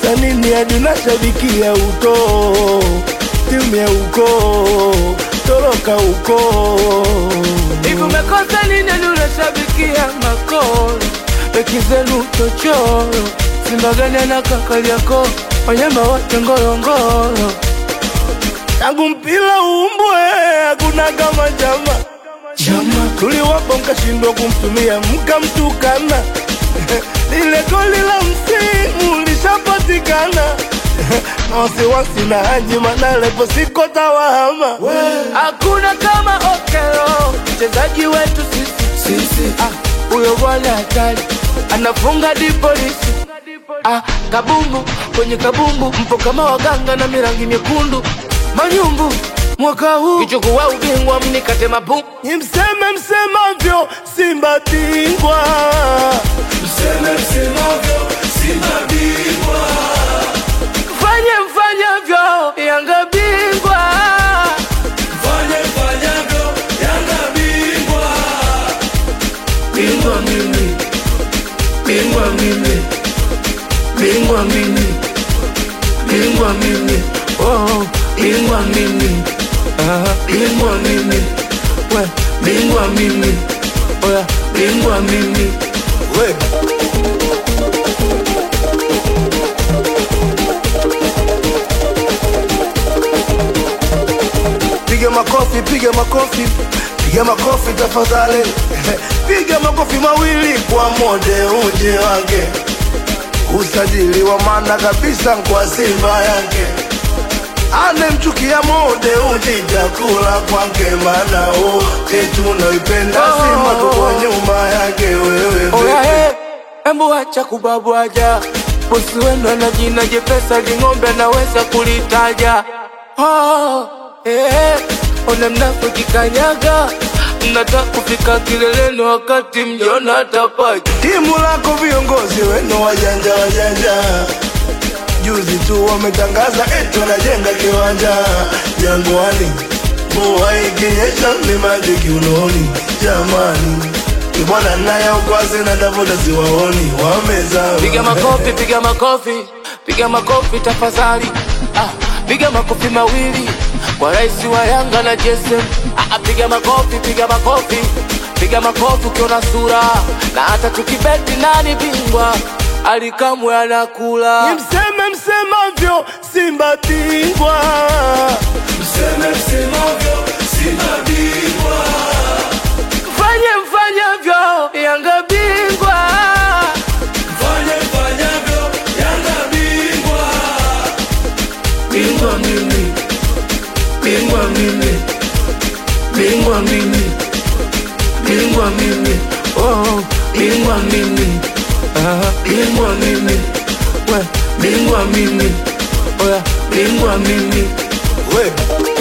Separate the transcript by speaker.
Speaker 1: umekosa nini hadi unashabikia uko timu ya uko toroka uko
Speaker 2: Hivi umekosa nini hadi unashabikia makolo? Beki zenu chochoro, Simba gani anakakali yako, wanyama wote ngorongoro.
Speaker 1: tangu mpira uumbwe hakuna kama chama chama tuliwapa mkashindwa kumtumia mkamtukana lile goli la msimu lishapatikana na wasiwasi na Haji Manara ipo siko tawahama
Speaker 2: Hakuna kama Okelo, mchezaji wetu sisi sisi. Ah, huyo bwana hatari, anafunga di polisi. Ah, kabumbu kwenye kabumbu, mpo kama waganga na mirangi myekundu. Manyumbu mwaka huu kichukua ubingwa, mnikate mapu
Speaker 1: ni mseme msemavyo Simba bingwa mseme msemavyo Simba bingwa
Speaker 2: fanye mfanyavyo, Yanga bingwa.
Speaker 1: fanye mfanyavyo Yanga bingwa bingwa mimi bingwa mimi bingwa mimi bingwa mimi oh bingwa mimi ah bingwa mimi we bingwa mimi oya bingwa mimi we piga makofi piga makofi piga makofi tafadhali piga makofi mawili kwa mode uje wake usajili wa maana kabisa kwa simba yake anemchukia mode uji chakula kwake maana wote tunaipenda
Speaker 2: Oh.
Speaker 1: simba tuko nyuma yake wewe
Speaker 2: Oya he, embu acha kubabwaja, bosi wenu ana jina jepesa, ling'ombe anaweza kulitaja. Oh, eh, ona mnafiki kanyaga, mnataka kufika kileleni wakati mjona tapaja.
Speaker 1: timu lako viongozi wenu wajanja wajanja juzi tu wametangaza eti wanajenga kiwanja jangwani mvua ikinyesha ni maji kiunoni jamani ibwana naye ukwazi na tafuta siwaoni wamezama
Speaker 2: Piga makofi, piga makofi, piga makofi tafadhali. Ah, piga makofi mawili kwa rais wa Yanga na JSM. Ah, ah, piga makofi, piga makofi, piga makofi ukiona sura, na hata tukibeti nani bingwa alikamwe anakula.
Speaker 1: ni mseme msemavyo simba bingwa mseme msemavyo simba bingwa
Speaker 2: Fanye mfanyavyo, Yanga bingwa.
Speaker 1: fanye mfanyavyo yanga bingwa bingwa mimi bingwa mimi bingwa mimi bingwa mimi oh bingwa mimi ah bingwa mimi we bingwa mimi oya bingwa mimi we